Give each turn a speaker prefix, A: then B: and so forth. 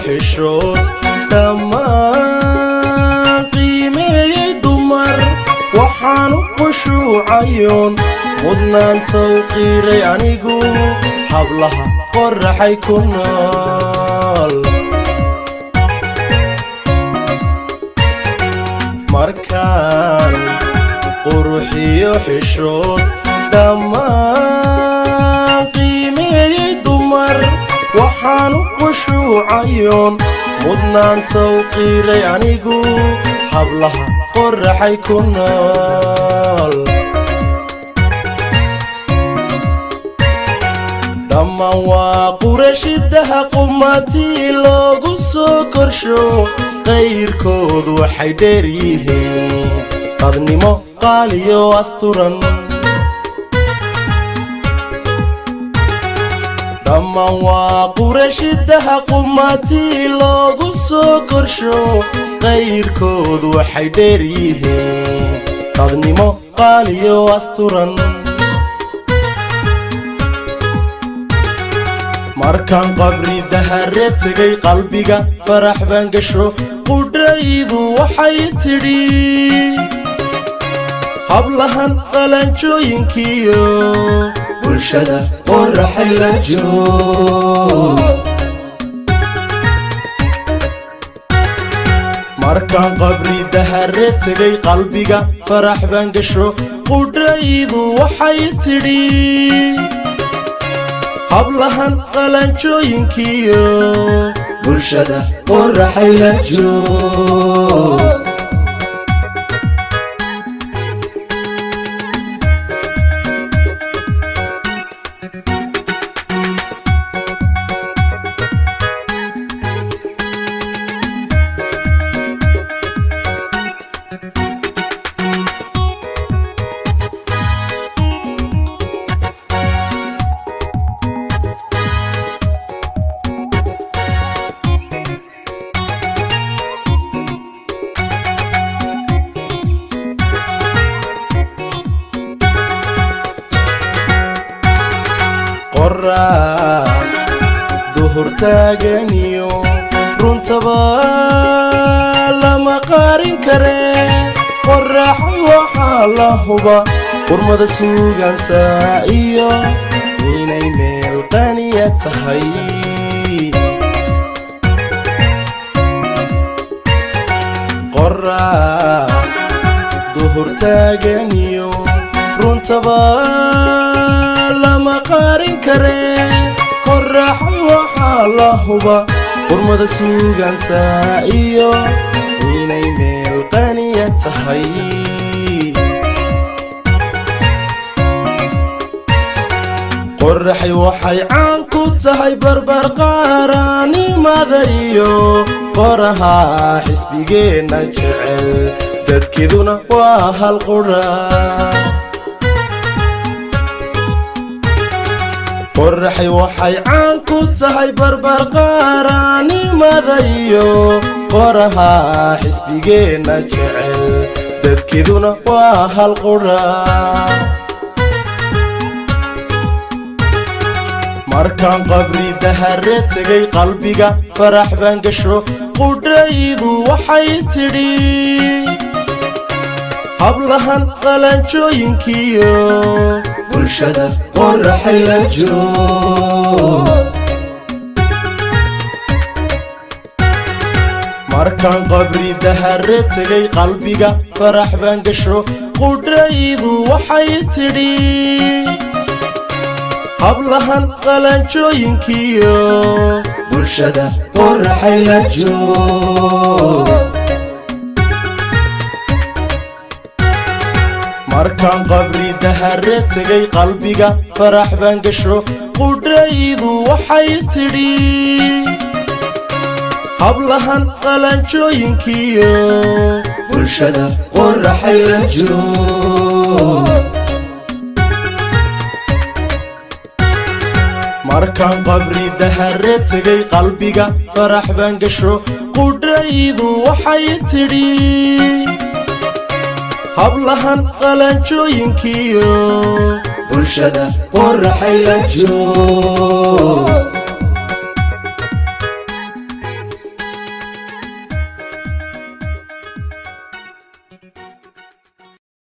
A: xishood dhammaan qiimeeyey dumar waxaan u qushuucayoon mudnaanta u qiiray anigu hablaha qoraxay ku nool markaan quruxiyo xishood dhammaan qiimeeyey dumar waxaan u qushuucayoon mudnaanta u qiiray anigu hablaha qoraxay ku nool dhammaan waa qurashidaha qumatii loogu soo korsho qayrkood waxay dheer yihiin qadnimo qaaliyo asturan dhammaan waa qurashidaha qumatii loogu soo korsho qayrkood waxay dheer yihiin qadnimo qaaliyo asturan markaan qabri dahare tegay qalbiga farax baan gasho qudhaydu waxay tidhi hablahan qalanjooyinkiyo bulshada qoraxay la joog markaan qabri dahare tegay qalbiga farax baan gasho qudhaydu waxay tidhi hablahan qalanjooyinkiyo bulshada qoraxay la joog qorax duhur taaganiyo runtaba lama qaarin kare qorax waxaa la huba qurmada suuganta iyo inay meel qaniya tahay qorax duhur taaganiyo runtaba lama qaarin kare qorax waxaa la huba qurmada suuganta iyo inay meel qaniya tahay qoraxay waxay caan ku tahay barbarqaaranimada iyo qoraha xisbigeenna jecel dadkeeduna waa hal qura qoraxay waxay caan ku tahay barbarqaaranimada iyo qoraha xisbigeenna jecel dadkeeduna waa hal qura markaan qabri dahare tegay qalbiga farax baan gasho qudhaydu waxay tidhi hablahan qalanjooyinkiyo bulshada qoraxay la joog markaan qabri dahare tegay qalbiga farax baan gasho qudhaydu waxay tidhi hablahan qalanjooyinkiyo bulshada qoraxay la joog markaan qabri dahare tegay qalbiga farax baan gasho qudhaydu waxay tidhi hablahan qalanjooyinkiyo bulshada qoraxay la joog markaan qabri dahare tegay qalbiga farax baan gasho qudhaydu waxay tidhi hablahan qalanjooyinkiyo bulshada qoraxay la joog